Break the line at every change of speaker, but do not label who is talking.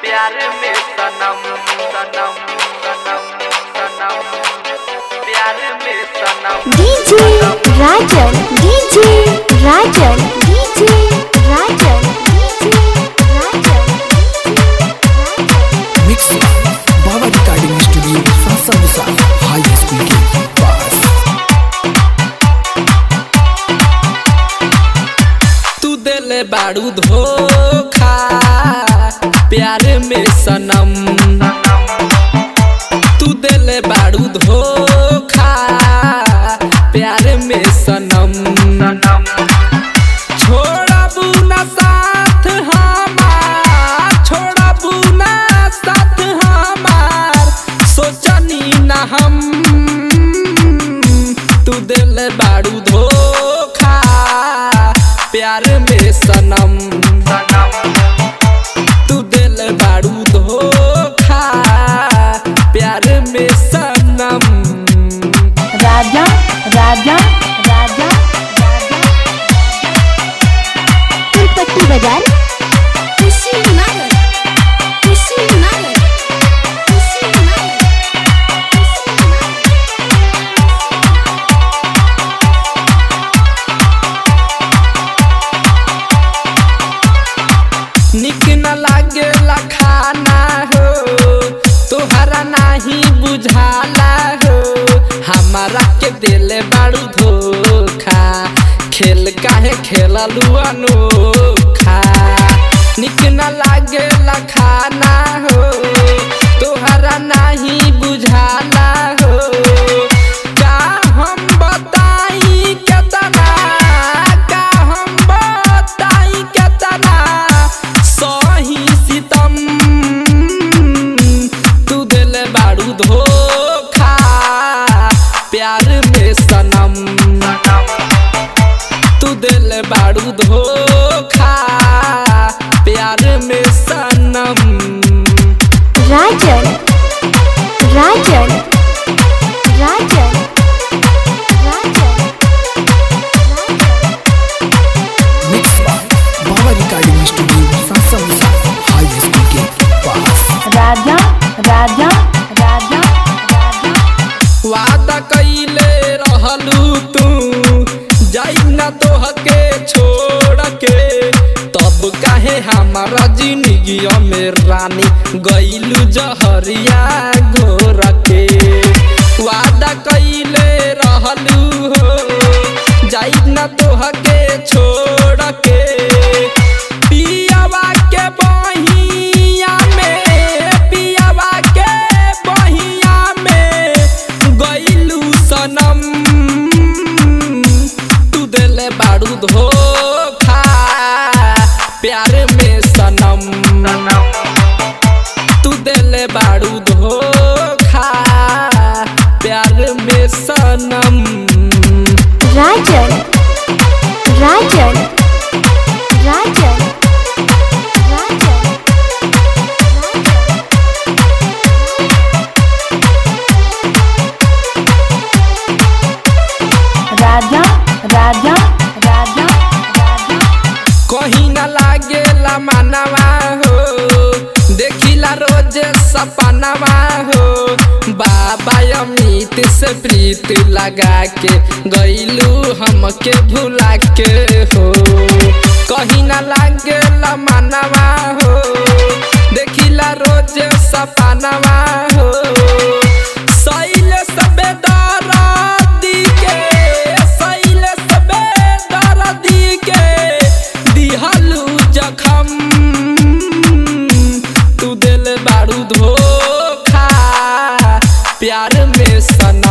प्यार में सनम सनम सनम सनम प्यार में सनम
DJ Rajan DJ Rajan DJ Rajan DJ Rajan
mix Baba recording studio Sasamusa हाई स्कूल के पास
तू दिल बारू धोखा प्यार में सनम तू दिल बारू धोखा प्यार में सनम छोड़बू ना साथ हमार छोड़बू ना साथ हमार सोचनी ना हम तू दिल बारू धोखा प्यार में सनम तू दिल बारू धोखा प्यार में सनम
राजा राजा राजा तिरुपति बाजार खुशी नगर खुशी नगर खुशी नगर
निक न लागेला खाना हो तोहरा नाही बुझाला हो हमारा के दिल बारू धोखा खेल काहे खेललू अनोखा निक न लागेला खाना हो तोहरा नाही बुझाला हो का हम बताई केतना का हम बताई केतना सही सितम तू दिल बारू धोखा प्यार में सनम तू दिल बारू धोखा प्यार में सनम
Rajan Rajan Rajan Rajan
mix Baba recording studio Sasamusa हाई स्कूल के पास
राजा राजा राजा राजा
वादा कइले रहलू तू जाई ना तोहके छोड़ के तब काहे हमारा जिंदगी में रानी गइलू जहरिया घोर के वादा कइले रहलू हो जाई ना तोहके छोड़ के पियावा के बहिया में पियावा के बहिया में गइलू सनम तू दिल बारू धोखा प्यार में सनम तू दिल बारू धोखा प्यार में सनम
राजन राजन राजन राजन राजा राजा राजा राजा
कहीं न लागेला मानवा हो देखिला रोज सपनवा हो बाबा अमित से प्रीत लगा के गईलू हमके भुला के हो कहीं न लागेला मानवा हो देखिला रोज सपनवा हो सैल सबे दर्दी के सैल सबे दर्दी के दिहलू जखम तू दिल बारू धोखा प्यार में सन